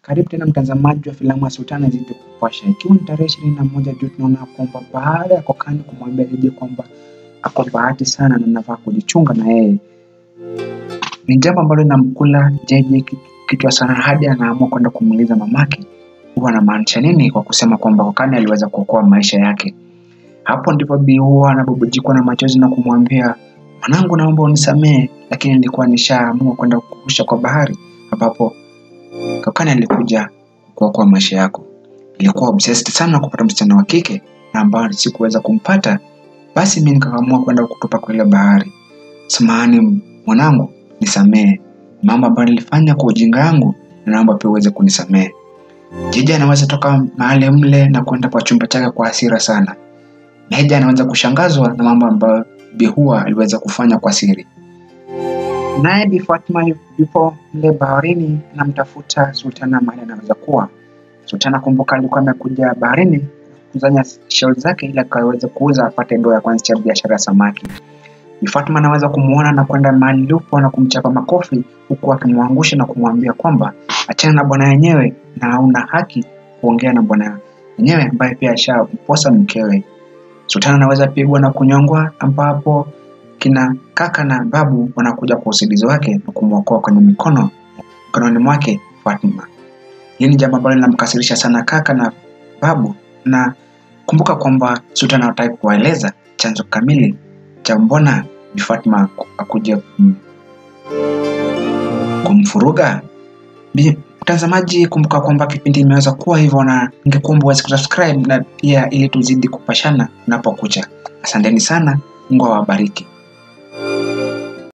Karibu tena mtazamaji wa filamu ya Sultana zidi kupasha, ikiwa ni tarehe ishirini na moja Juni, tunaona kwamba baada ya Kokani kumwambia Jeje kwamba ako bahati sana na nafaa kujichunga na yeye, ni jambo ambalo linamkula Jeje kichwa sana, hadi anaamua kwenda kumuuliza mamake huwa anamaanisha nini kwa kusema kwamba Kokani aliweza kuokoa maisha yake. Hapo ndipo Bi huwa anabubujikwa na machozi na kumwambia mwanangu, naomba unisamehe, lakini nilikuwa nishaamua kwenda kukusha kwa bahari ambapo Kokani alikuja kuokoa maisha yako. Ilikuwa obsessed sana kupata msichana wa kike na ambao sikuweza kumpata, basi mimi nikaamua kwenda kutupa kwa ile bahari. Samahani mwanangu, nisamehe mambo ambayo nilifanya kwa ujinga yangu, na naomba pia uweze kunisamehe. Jeje anaweza toka mahali mle na kwenda kwa chumba chake kwa hasira sana. Meja anaweza kushangazwa na mambo ambayo Bi Hua aliweza kufanya kwa siri. Naye Bi Fatma yupo mle baharini anamtafuta Sultana mahali anaweza kuwa. Sultana kumbuka, alikuwa amekuja baharini kuzanya shell zake ili akaweze kuuza apate doa ya kuanzisha biashara ya samaki. Bi Fatma anaweza kumuona na kwenda mahali yupo na kumchapa makofi huku akimwangusha na kumwambia kwamba achana na bwana yenyewe na hauna haki kuongea na bwana yenyewe ambaye pia ashamposa mkewe. Sultana anaweza pigwa na kunyongwa, ambapo kina kaka na babu wanakuja kwa usaidizi wake na kumwokoa kwenye mikono mikononi mwake Fatma. Hili ni jambo ambalo linamkasirisha sana kaka na babu, na kumbuka kwamba Sultana hataki kuwaeleza chanzo kamili cha mbona Bi Fatma akuja kum, kumfuruga. Mtazamaji, kumbuka kwamba kipindi imeweza kuwa hivyo, na ningekuomba uweze kusubscribe na pia ili tuzidi kupashana unapokucha. Asanteni sana, Mungu awabariki.